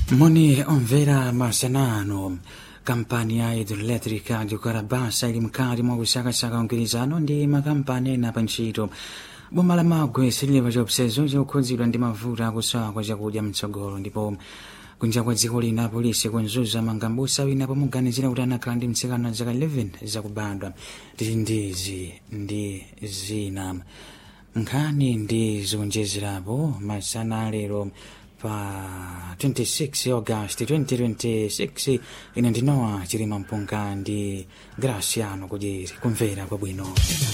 Moni omvera masanano kampani ya hidroelectrica di Karabasa ili mkali mwa kusakasaka mgwirizano ndi makampani ena pa ntchito boma la magwe siliva chiopsezo chikukhudzidwa ndi mavuto akusowa kwa chakudya mtsogolo ndipo kunja kwa dziko lina polisi kunzuza mangambusa wina pomuganizira kuti anakhala ndi mtsikana wa zaka 11 zakubadwa tili ndizi ndi zina nkhani ndi zikunjezerapo masana lero pa 26 august 2026 ine ndinowa chilima mpunga ndi graciano kuti kumvera kwabwino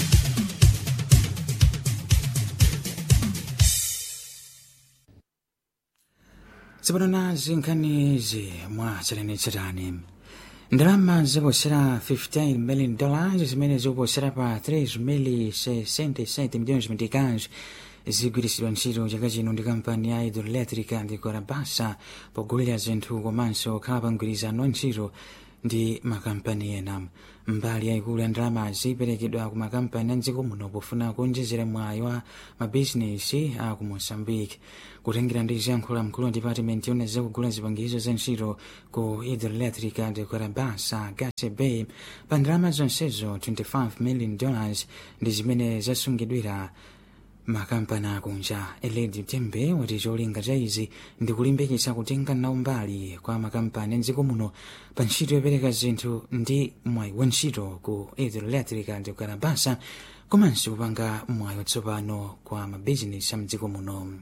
tsopano nazi nkhanizi mwa tsatanetsatane ndalama zoposera 15 million dollars zimene zikuposera pa 3 mili 67 milhões mexicanos zigwiritsidwa ntchito chaka chino ndi kampani ya hidroelectrica ndi Karabasa pogulira zinthu komanso kukhala pa mgwirizano wa ntchito ndi makampani ena mbali yayikulu ya ndalamazi iperekedwa ku makampani a mdziko muno pofuna kuonjezera mwayi wa mabizinesi a ku moçambique kutengera ndi ziyankhulo mkulu wa department yona zakugula zipangizo za ntchito ku hidroelectrica ndi Karabasa Gase Bay pa ndalama zonsezo 25 million dollars ndi zimene zasungidwira makampani akunja eledi tembe wati cholinga cha izi ndi kulimbikitsa kutenga nawo mbali kwa makampani mdziko muno pa ntchito yopereka zinthu ndi mwayi wa ntchito ku hidroelectrica ndi Karabasa komanso kupanga mwayi watsopano kwa mabizinesi a mdziko muno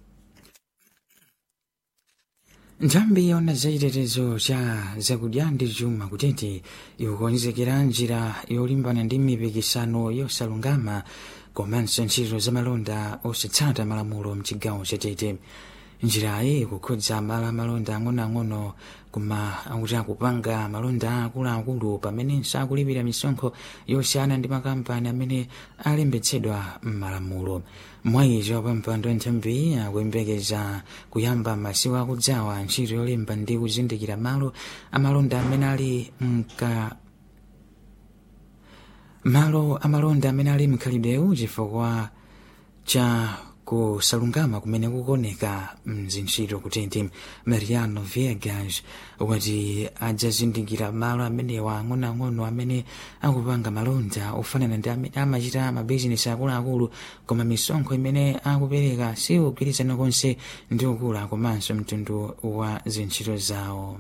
nthambi yona zachitetezo cha zakudya ndi chuma kutete ikukonzekera njira yolimbana ndi mipikisano yosalungama komanso ntchito zamalonda osatsata malamulo mchigawo chatete njirayi ikukhudza malo amalonda ang'onoang'ono koma akuti akupanga malonda akuluakulu pamenenso akulipira misonkho yosiyana ndi makampani amene alembetsedwa m'malamulo mwayizo pampando nthambi akuyembekeza kuyamba masiku akudzawa ntchito yolemba ndi kuzindikira malo amalonda amene ali mka malo amalonda amene ali mkhalidwewu chifukwa cha kusalungama kumene kukoneka mzintchito kutenti mariano viegas wati adzazindikira malo amenewa ang'onoang'ono amene akupanga malonda ofanana ndi amene amachita mabizinesi akuluakulu koma misonkho imene akupereka si kugwirizana konse ndi ukula komanso mtundu wa zintchito zawo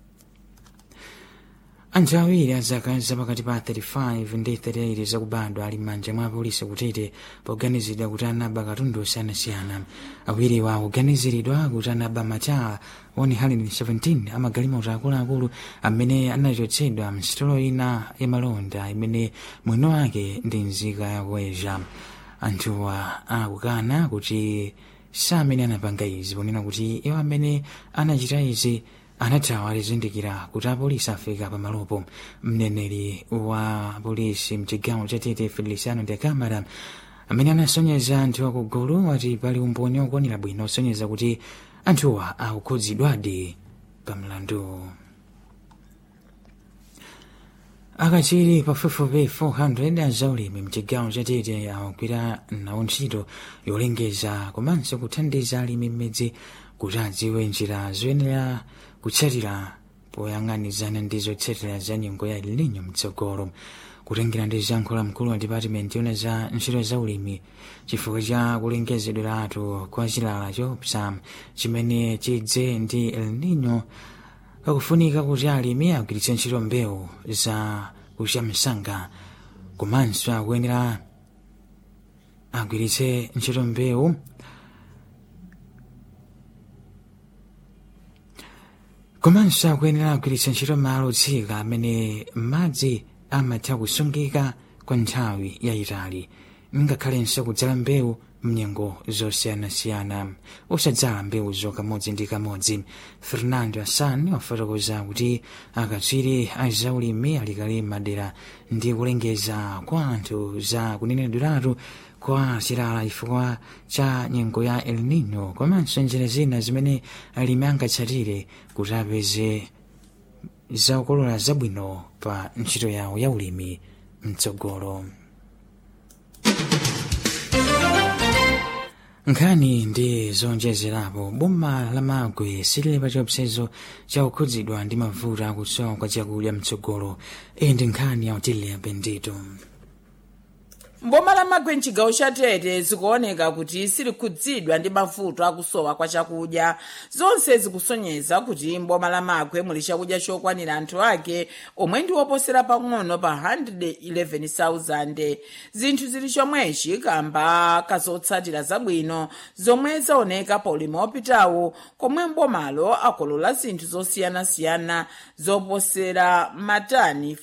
anthu awiri azaka zapakati pa 35 ndi 38 zakubadwa ali m'manja mwa polisi kutete poganizidwa kuti anaba katundu osiyanasiyana awiriwa akuganiziridwa kuti anaba macha 117 amagalimoto akuluakulu amene anachotsedwa msitolo ina yamalonda imene mwino wake ndi nzika yakuweza anthuwa akukana kuti sa amene anapanga izi ponena kuti iwo amene anachita izi anathawa alizindikira kuti apolisi afika pamalopo mneneri wa polisi mchigawo cha tete feliciano de camara amene anasonyeza anthu akugulu wati pali umboni okwanira bwino osonyeza kuti anthuwa akukhudzidwadi pamlandu akachiri pafupifupi 400 azaulimi mchigawo cha tete akugwira nawo ntchito yolengeza komanso kuthandiza alimi mmidzi kuti adziwe njira zoyenera kutsatira poyang'anizana ndi zotsatira za nyengo ya El Nino mtsogolo kutengera ndi ziyankhulo mkulu wa department yona za ntchito za ulimi chifukwa cha kulengezedweratu kwa chilala chopsa chimene chidze ndi El Nino pakufunika kuti alimi agwiritse ntchito mbewu za kucha msanga komanso akuyenera agwiritse ntchito mbewu komanso akuyenera agwiritsa ntchito malo otsika amene madzi amatha kusungika kwa nthawi yayitali ngakhalenso kudzala mbewu mnyengo zosiyanasiyana osadzala mbewu zokamodzi ndi kamodzi fernando assan wafotokoza kuti akatswiri azaulimi alikali madera ndi kulengeza kwa anthu za kunenedweratu kwa chilala chifukwa cha nyengo ya el nino komanso njira zina zimene alimi angatsatire kuti apeze zakolola zabwino pa ntchito yawo ya ulimi mtsogolo nkhani ndi zonjezerapo boma la magwe silili pa chiopsezo chakukhudzidwa ndi mavuto akusowa kwa chakudya mtsogolo iyi ndi nkhani ya utilia bendito mboma la magwe mchigawo cha tete zikuoneka kuti silikhudzidwa ndi mavuto akusowa kwa chakudya zonse zikusonyeza kuti mboma la magwe muli chakudya chokwanira anthu ake omwe ndi oposera pang'ono pa 111,000 zinthu zili chomwechi kamba kazotsatira zabwino zomwe zaoneka pa ulimi wopitawu komwe mbomalo akolola zinthu zosiyanasiyana zoposera matani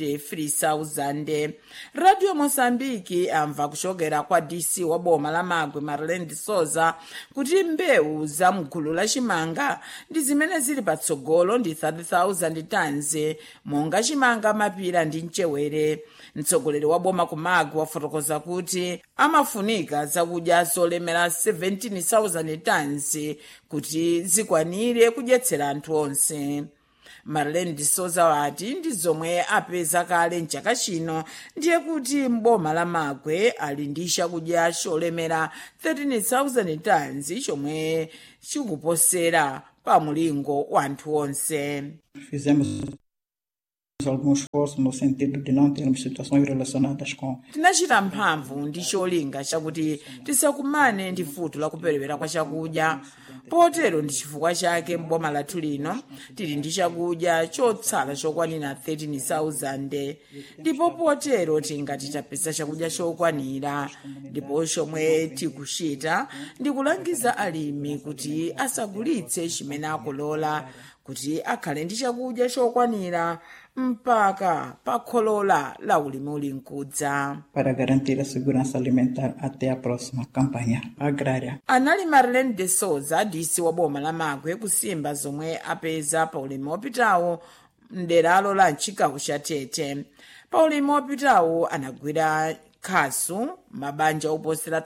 53,000 radio mosambiki amva kuchokera kwa dc wa boma la magwe maryland soza kuti mbewu za mgulu la chimanga ndi zimene zili patsogolo ndi 30,000 tons monga chimanga mapira ndi mchewere mtsogoleri wa boma ku magwe wafotokoza kuti amafunika zakudya zolemera 17,000 tons kuti zikwanire kudyetsera anthu onse marlene disoza wati ndi zomwe apeza kale mchaka chino ndiye kuti mboma la magwe ali ndi chakudya cholemera 13,000 tons chomwe chikuposera pa mulingo wa anthu onse Fizemos algum esforço no sentido de não termos situações relacionadas com tinachita mphamvu ndi cholinga chakuti tisakumane ndi vuto la kuperewera kwa chakudya potero ndi chifukwa chake mboma lathu lino tili ndi chakudya chotsala chokwanira 13,000 ndipo potero tingati tapeza chakudya chokwanira ndipo chomwe tikuchita ndi kulangiza alimi kuti asagulitse chimene akolola kuti akhale ndi chakudya chokwanira mpaka pa kholola la ulimi uli mkudza para garantir a segurança alimentar até a próxima campanha agrária. anali marilene de souza dc wa boma la magwe kusimba zomwe apeza pa ulimi wopitawo mderalo la mchigawo cha tete pa ulimi wopitawo anagwira khasu mabanja oposera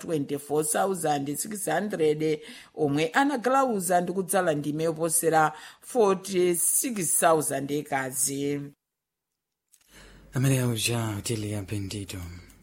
24,600 omwe anagalauza ndi kudzala ndime yoposera 46,000 ekazi amene uja utilia bendito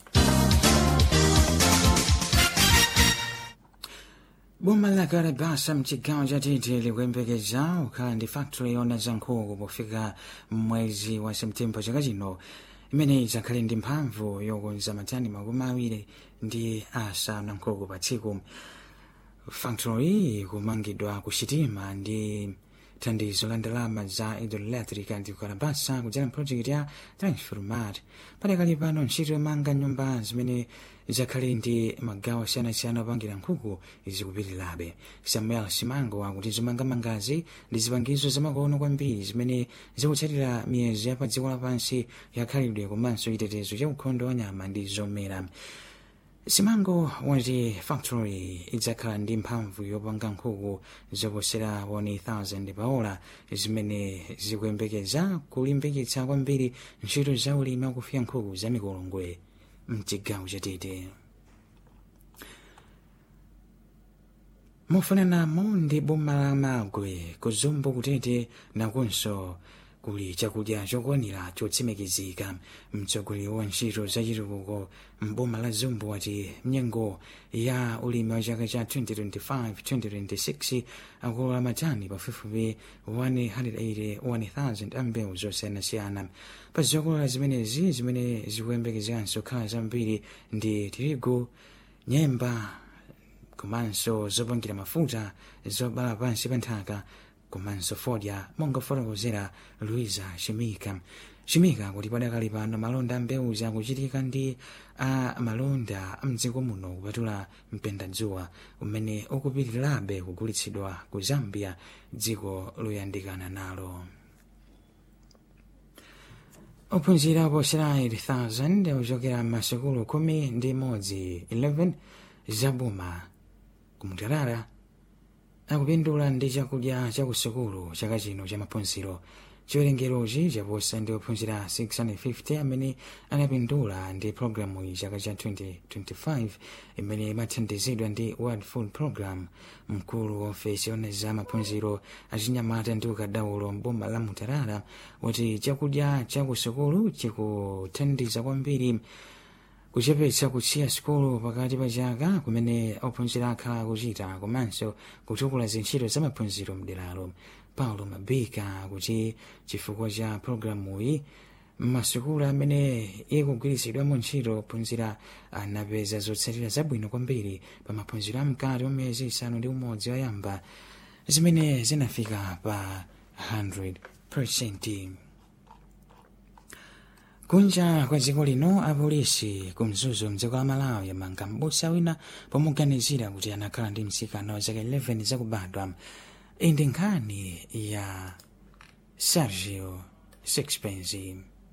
boma la karabasa mchigawo cha tete likuyembekeza kukhala ndi factory yona za nkhuku pofika mwezi wa septemba chaka chino imene idzakhale ndi mphamvu yokonza matani makumi awiri ndi asanu a nkhuku pa tsiku factory kumangidwa ku sitima ndi thandizo la ndalama za hidroelectric ndi kukarabasa kudzera project ya transformat padakali pano ntchito yomanga nyumba zimene zakhale ndi magawo osiyanasiyana opangira nkhuku zikupitirirabe samuel simango akuti zomangamangazi ndi zipangizo zamakono kwambiri zimene zikutsatira miyezo ya pa dziko lapansi yakhalidwe komanso chitetezo cha ukhondo wa nyama ndi zomera simango wati factory idzakhala ndi mphamvu yopanga nkhuku zoposera 1000 paola zimene zikuyembekeza kulimbikitsa kwambiri ntchito za ulimi wakufika nkhuku za mikolongwe mchigawo chatete mofananamo ndi boma la magwe kuzumbu kutete nakonso kuli chakudya chokwanira chotsimikizika mtsogoleri wa ntchito zachitukuko mboma la zumbu wati mnyengo ya ulimi wa chaka cha 2025-2026 akolola matani pafupifupi 181,000 a mbewu zosiyanasiyana pa zokolola zimenezi zimene zikuyembekezekanso khala zambiri ndi tirigu nyemba komanso zopangira mafuta zobala pansi pa nthaka komanso fodya monga fotokozera luisa shimika shimika kuti padakali pano malonda a mbewu akuchitika ndi a malonda amdziko muno kupatula mpendadzuwa umene ukupitirirabe kugulitsidwa ku zambia dziko loyandikana nalo ophunzira oposera 8000 ochokera m'masukulu khumi ndi imodzi 11 zaboma kumutarara akupindula ndi chakudya chakusukulu chaka chino cha maphunziro chiwerengerochi chaposa ndi ophunzira 650 amene anapindula ndi programu iyi chaka cha 2025 imene imathandizidwa ndi world food program mkulu wa ofesi yona za maphunziro achinyamata ndi ukadaulo mboma la mutarara wati chakudya chakusukulu chikuthandiza kwambiri kuchepetsa kusiya sikolo pakati pa chaka kumene ophunzira akhala akuchita komanso kutukula zintchito za maphunziro mderalo paulo mabika kuti chifukwa cha pologalamuyi m'masukulu amene ikugwiritsidwamo ntchito ophunzira anapeza zotsatira zabwino kwambiri pa maphunziro amkati wa miyezi isanu ndi umodzi oyamba zimene zinafika pa 100 kunja kwa dziko lino apolisi kumzuzu mdziko la malawi amanga m'busa wina pomuganizira kuti anakhala ndi mtsikana wa zaka 11 zakubadwa iyi ndi nkhani ya sergio sixpence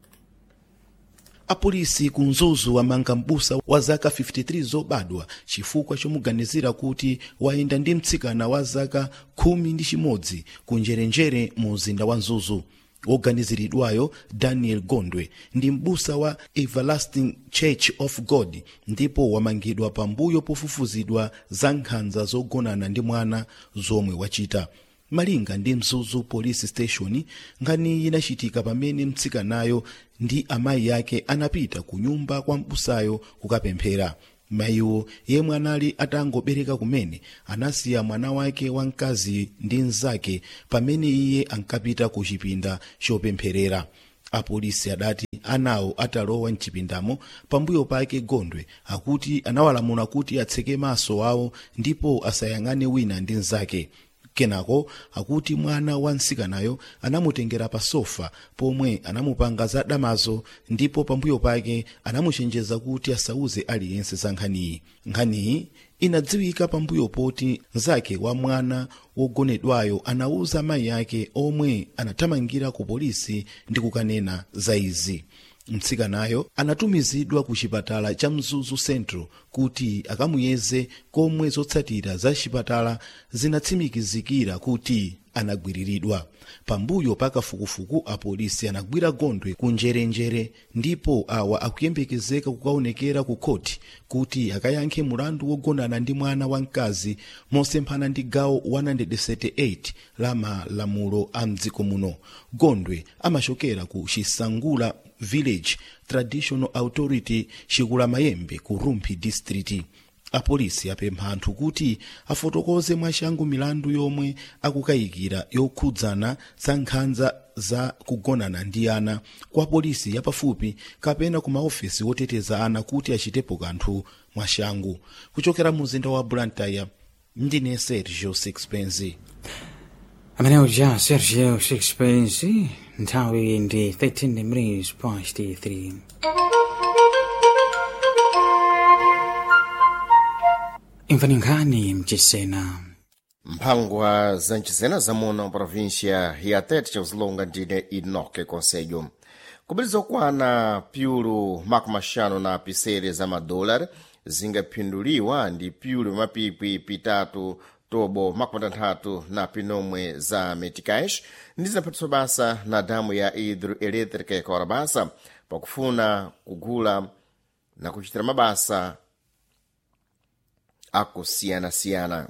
apolisi ku mzuzu amanga m'busa wa zaka 53 zobadwa chifukwa chomuganizira kuti wayenda ndi mtsikana wa zaka khumi ndi chimodzi ku njerenjere mu mzinda wa mzuzu woganiziridwayo daniel gondwe ndi m'busa wa everlasting church of god ndipo wamangidwa pambuyo pofufuzidwa za nkhanza zogonana ndi mwana zomwe wachita malinga ndi mzuzu police station nkhani inachitika pamene mtsikanayo ndi amayi ake anapita ku nyumba kwa mbusayo kukapemphera mayiwo yemwe anali atangobereka kumene anasiya mwana wake wamkazi ndi mnzake pamene iye ankapita ku chipinda chopempherera apolisi adati anawo atalowa mchipindamo pambuyo pake gondwe akuti anawalamula kuti atseke maso awo ndipo asayang'ane wina ndi mnzake kenako akuti mwana wa mtsikanayo anamutengera pa sofa pomwe anamupanga za damazo ndipo pambuyo pake anamuchenjeza kuti asauze aliyense za nkhaniyi nkhaniyi inadziwika pambuyo poti mnzake wa mwana wogonedwayo anauza mayi ake omwe anathamangira ku polisi ndi kukanena za izi mtsikanayo anatumizidwa ku chipatala cha mzuzu central kuti akamuyeze komwe zotsatira za chipatala zinatsimikizikira kuti anagwiriridwa pambuyo pa kafukufuku apolisi anagwira gondwe ku njerenjere ndipo awa akuyembekezeka kukaonekera ku khoti kuti akayankhe mulandu wogonana ndi mwana wamkazi mosemphana ndi gawo 178 la malamulo a mdziko muno gondwe amachokera ku chisangula village traditional authority chikula mayembe ku rumphi district apolisi apempha anthu kuti afotokoze mwachangu milandu yomwe akukayikira yokhudzana za nkhanza za kugonana ndi ana kwa polisi yapafupi kapena ku maofesi woteteza ana kuti achitepo kanthu mwachangu kuchokera mu mzinda wa blantyre ndine sergio sixpence amene uja sergio sixpence nthawi ndi 13 minutes past 3 imvani nkhani mchisena mphangwa za mchisena zamuno província ya tete chauzilonga ndine inoke conselho kubiriza kukwana pyulu makumi axanu na pisere za madolari zingaphinduliwa ndi pyulu mapipi pitatu tobo makumi atanthatu na pinomwe za meticais ndi zinaphatiswa basa na damu ya hidroelétrica ya kawarabasa pakufuna kugula na kuchitira mabasa akusiyana-siyana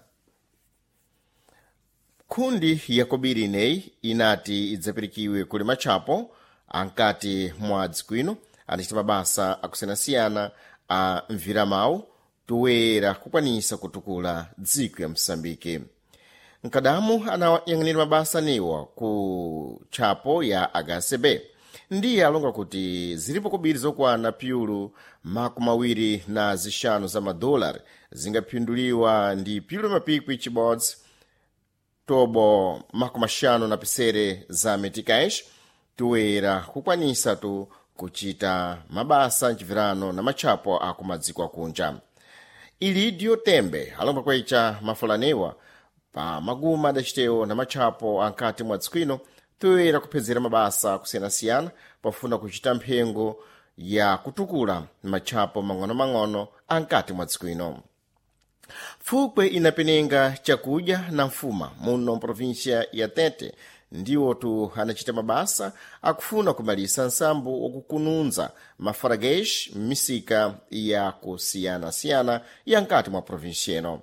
nkhundi yakobiri ineyi inati idzapirikiwe kuli matchapo ankati mwa dzikwino adacita mabasa akusiyana-siyana a mviramawu toyera kukwanisa kutukula dziko ya msambike mkadamu anayang'anira mabasa aniwa ku tchapo ya hcb ndiye alonga kuti zilipo kobiri zokwana pyulu makumi awiri na zixanu za madolari zingaphinduliwa ndi pyulu mapikwi chibodzi tobo makumi axanu na pisere za meticais toyera kukwanisa tu kuchita mabasa mchivirano na matchapo aku madziko akunja ilidio tembe alonga kwecha mafulanewa pa maguma adacitewo na matchapo ankati mwa dzikwino toyera kuphedzera mabasa akusiyana-siyana pafuna kuchita mphengo ya kutukula matchapo mang'ono-mang'ono ankati mwa dzikwino fukwe inapenenga chakudya na mfuma muno província ya tete ndiwotu anachita mabasa akufuna kumalisa nsambo wakukununza mafaragesh m'misika ya kusiyana-siyana ya nkati mwa província ino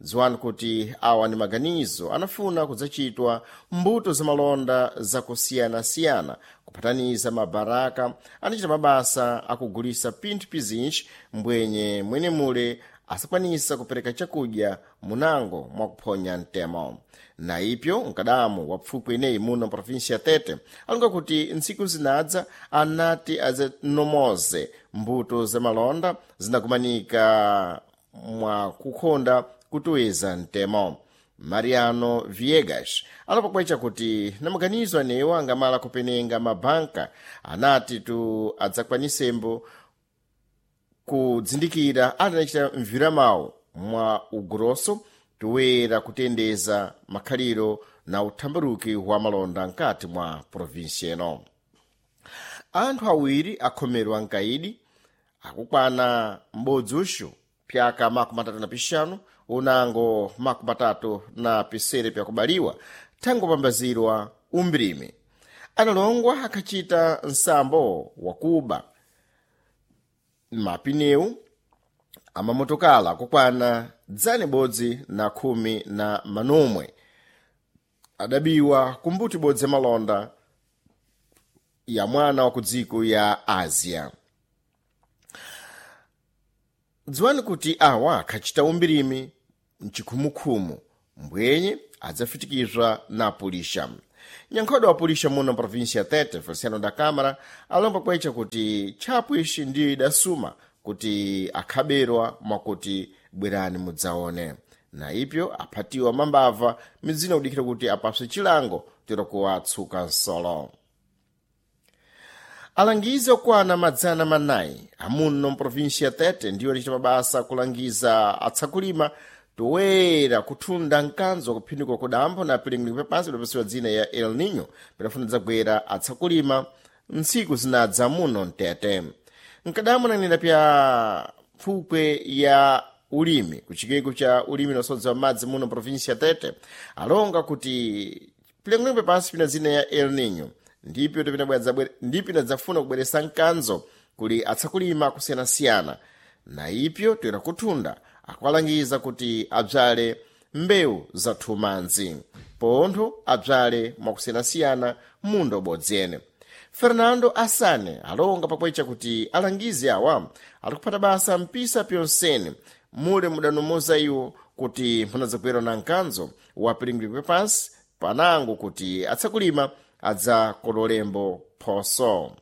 dziwani kuti awa ni maganizo anafuna kudzachitwa mbuto zamalonda zakusiyanasiyana kupataniza mabaraka anachita mabasa akugulisa pinthu pizinji mbwenye mwene mule asakwanisa kupereka chakudya munango mwakuphonya mtemo na ipyo mkadamu wa pfupwi ineyi muno provinsi ya tete alonga kuti ntsiku zinadza anati azinomoze mbuto zamalonda zinakumanika mwakukhonda kutoweza mtemo mariano viegas alapokwecha kuti na maganizo anewo angamala kupenenga mabanka anati tu adzakwanisembo kudzindikira adanachita mviramawo mwa ugrosso toyera kutendeza makhaliro na uthambaruki wa malonda nkati mwa provinsi ino anthu awiri akhomerwa mkaidi akukwana m'bodzi uxu pyaka makumi atatu na pixanu unango makumi atatu na pisere pyakubaliwa thangopambazirwa umbirimi analongwa akhacita nsambo wakuba mapineu amamotokala kukwana dzane bodzi na khumi na manomwe adabiwa kumbuti bodzi ya malonda ya mwana wa kudziko ya asia dziwani kuti awa akhacita umbirimi mchikhumukhumu mbwenye adzafitikizwa na apulisha nyankhodo wa apulisha muno provinsi ya tete feliciano da câmara alomba kwecha kuti tchapo ixi ndiyo idasuma kuti akhaberwa mwakuti bwerani mudzaone na ipyo aphatiwa mambava midzina kudikira kuti apaswe chilango tirokuwa atsuka nsolo alangizi okwana madzana manayi amuno mprovinsi ya tete ndiyo anachita mabasa kulangiza atsakulima toyera kuthunda mkanzo kuphinduka kudambo na pilingili papansi lidapasiwa dzina ya el nino pidafuna dzagwera atsakulima ntsiku zinadza muno mtete mkadamu nanena pya pfupwe ya ulimi kuchikeko cha ulimi nosodza madzi muno provinsi ya tete alonga kuti pilingili papansi pina dzina ya el nino ndipyo ndipo inadzafuna kubweresa mkanzo kuli atsakulima kusiyanasiyana na ipyo toyera kuthunda akwalangiza kuti adzale mbewu za thumanzi pontho adzale mwakusiyanasiyana munda ubodzi ene fernando asane alonga pakwecha kuti alangizi awa alikuphata basa mpisa pyonsene mule mudanomoza iwo kuti munadzagwera na mkanzo wa pilingili pepansi panango kuti atsakulima adzakololembo phoso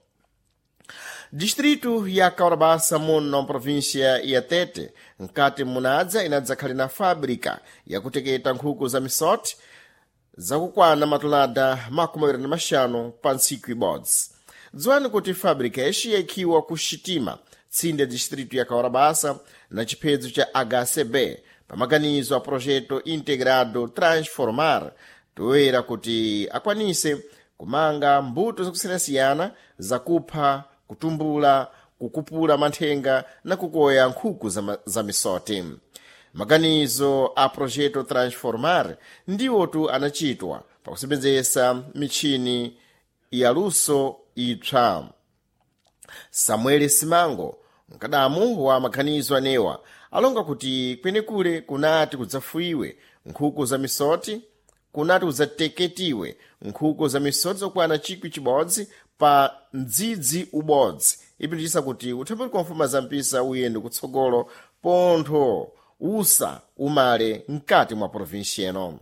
distritu ya kaurabasa muno provinsia ya tete nkati munadza inadzakhale na fábrica yakuteketa nkhuku za misoti zakukwana matulada makumi awiri na maxanu pa ntsiku ibodzi dziwani kuti fábrica ixi yaikhiwa ku xitima tsinde distritu ya kaurabasa na chiphedzo cha hcb pamaganizo a projeto integrado transformar toyera kuti akwanise kumanga mbuto zakusiyanasiyana zakupha kutumbula kukupula manthenga na kukoya nkhuku za, za misoti maganizo a projeto transformar ndiwotu anachitwa pakusebenzesa michini yaluso ipsa samuel simango mkadamu wa maganizo anewa alonga kuti kwenekule kunati kudzafuiwe nkhuku za misoti kunati kudzateketiwe nkhuku za misoti zokwana chikwi chibodzi pa mdzidzi ubodzi ipitisa kuti uthambuliko wa mfuma za mpisa uyende kutsogolo pontho usa umale mkati mwa provinsi eno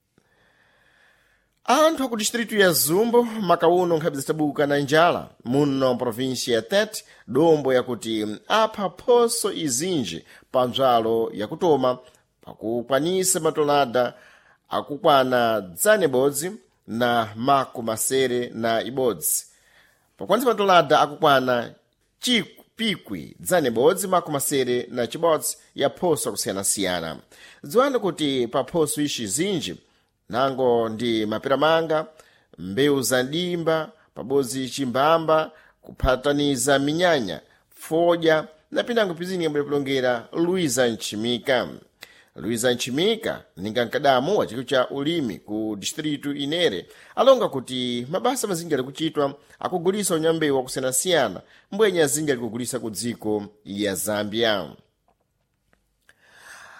anthu aku distritu ya zumbo makauno nkhabe zitabuka na njala muno provinsi ya tete dombo yakuti apha phoso izinji pa nzwalo yakutoma pakukwanisa matolada akukwana dzane bodzi na mako masere na ibodzi pakwanisa matolada akukwana pikwi dzane bodzi mako masere na chibodzi ya phoso akusiyanasiyana dziwani kuti pa phoso ixi zinji nango ndi maperamanga mbewu za ndimba pabodzi chimbamba kuphataniza minyanya fodya na pinango pizini yambo yapulongera luiza nchimika luiza nchimika ninga mkadamu wa chikwi cha ulimi ku distritu inere alonga kuti mabasa mazinji ali kuchitwa akugulisa unyambewu wakusiyanasiyana mbwenye azinji ali kugulisa ku dziko ya zambia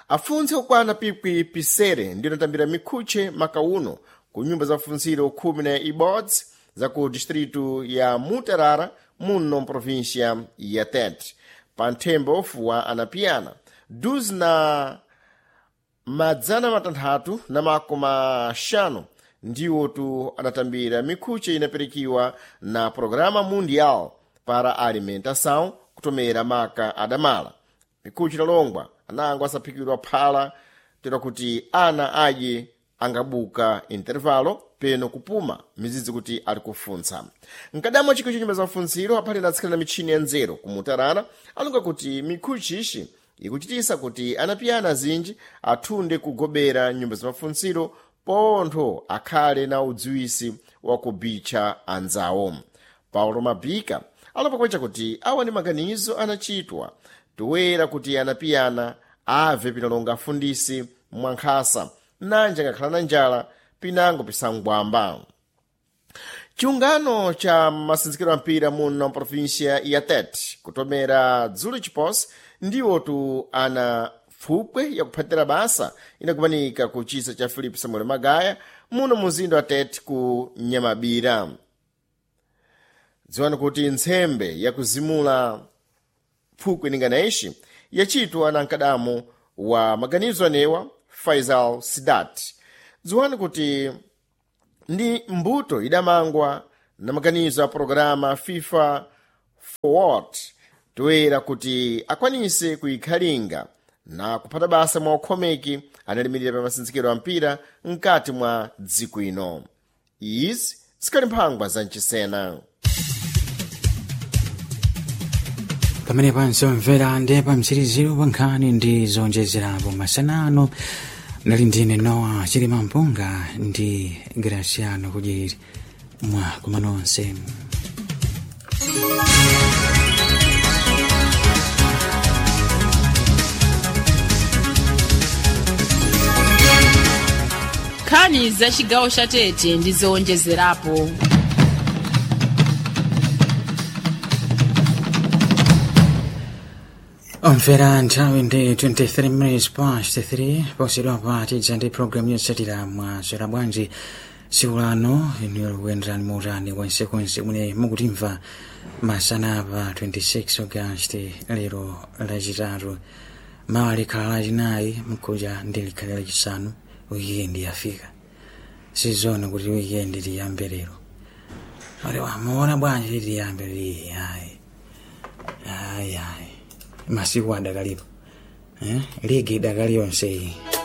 afuntsi okwana pikwi pisere ndiyo anatambira mikhuche makauno ku nyumba za mafunziro khumi na ibodzi za ku distritu ya mutarara muno mprovíncia ya tete pa nthembo fuwa anapiyana duzi na madzana matanthatu na makoma xanu ndiwotu adatambira mikhuche inaperekiwa na programa mundial para alimentação kutomera maka adamala mikhuche italongwa anango asaphikidwa phala tera kuti ana adye angabuka intervalo peno kupuma mizidzi kuti ali kufunsa mkadamo chikho cha nyumba za mafunziro aphalira atsikana na mitchini ya nzeru kumutarana alunga kuti mikhuchi ixi ikuchitisa kuti anapiyana azinji athunde kugobera nyumba za mafunziro pontho akhale na udziwisi wa kubicha anzawo paulo mabika alapakwecha kuti awa ndi maganizo anachitwa toera kuti anapiyana ave pinalonga afundisi mwankhasa nanje angakhala na njala pinango pisangwamba chiungano cha masinzikiro a mpira muno mprovíncia ya tete kutomera dzulo chiposi ndiwotu ana pfupwe yakuphatira basa inakumanika ku chisa cha filipe samuel magaya muno muzinda wa tete ku nyamabira dziwani kuti ntsembe yakuzimula pfukwe ninganaixi yachitwa na mkadamo wa maganizo anewa faisal sidat dziwani kuti ndi mbuto idamangwa na maganizo a programa fifa forward toera kuti akwanise kuyikhalinga na kuphata basa mwa ukhomeki analimirira pa masinzikiro a mpira mkati mwa dziko ino izi zikali mphangwa za mchisena pamene panzomvera ndi pamtsiriziro pa nkhani ndi zonjezerapo masanano nali ndine nowa chilima mpunga ndi graciano kudyeri mwa kuma nonse nkhani za chigawo cha tete ndi zowonjezerapo omvera nthawi ndi 23 minutes past 3 posidwapa tidza ndi programu yotsatira mwaswera bwanji tsiku lano inuyo kuyenderani muutani kwensekonse mune mukutimva masana pa 26 agasti lero lachitatu mawa likhala lachinayi mkuja ndi likhale lachisanu wikendi yafika sizona kuti wikendi liyambe lero ati wamuona bwanji liti liyambe lii ayi ayi ayi masiku adakalipo eh? ligi idakali yonse iyi